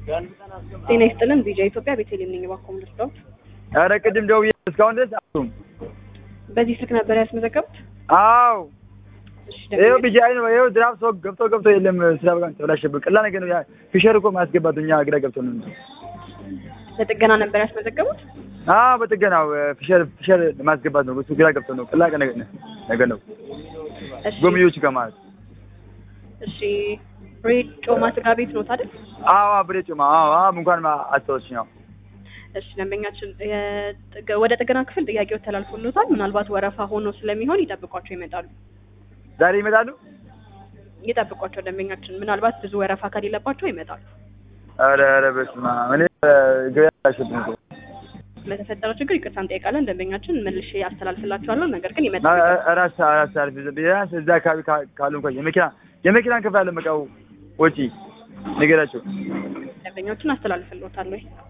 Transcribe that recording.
ጤና ይስጥልን ቪዲዮ ኢትዮጵያ ቤተልሔም ነኝ። እባክዎ ምን ልርዳዎት? ኧረ ቅድም ደውዬ እስካሁን ድረስ አቱም በዚህ ስልክ ነበር ያስመዘገቡት? አዎ እሺ ይኸው ደንበኛ ቢጃይ ነው ይኸው ድራፍ ሰው ገብቶ ገብቶ የለም ስራ በቃ ተበላሸብን። ቀላል ነገር ነው። ያ ፊሸር እኮ ማስገባት እኛ ግራ ገብቶ ነው እንጂ ለጥገና ነበር ያስመዘገቡት? አዎ በጥገናው ፊሸር ፊሸር ለማስገባት ነው። እሱ ግራ ገብቶ ነው። ቀላል ነገር ነው ነገር ነው። እሺ ጎብኚዎች ጋር ማለት እሺ ሬድ ጮማ ስጋ ቤት ነው አይደል? አዎ ብሬ ጮማ አዎ አዎ እንኳን አስታወስኝ። አዎ እሺ ደንበኛችን የጥገ- ወደ ጥገና ክፍል ጥያቄው ተላልፎሎታል። ምናልባት ወረፋ ሆኖ ስለሚሆን ይጠብቋቸው ይመጣሉ። ዛሬ ይመጣሉ። ይጠብቋቸው ደንበኛችን፣ ምናልባት ብዙ ወረፋ ከሌለባቸው ይመጣሉ። ኧረ ኧረ በስመ አብ እኔ ገበያ አላሸብኝ እኮ ለተፈጠረው ችግር ይቅርታ እንጠይቃለን። ደንበኛችን መልሼ አስተላልፍላችኋለሁ። ነገር ግን ይመጣሉ። ራስ ራስ አልፍ ቢያንስ እዛ አካባቢ ካ- ካሉ እንኳን የመኪና የመኪናን ክፍል አለ መቃው ወጪ ንገራቸው። ደንበኞችን አስተላልፍልዎታለሁ።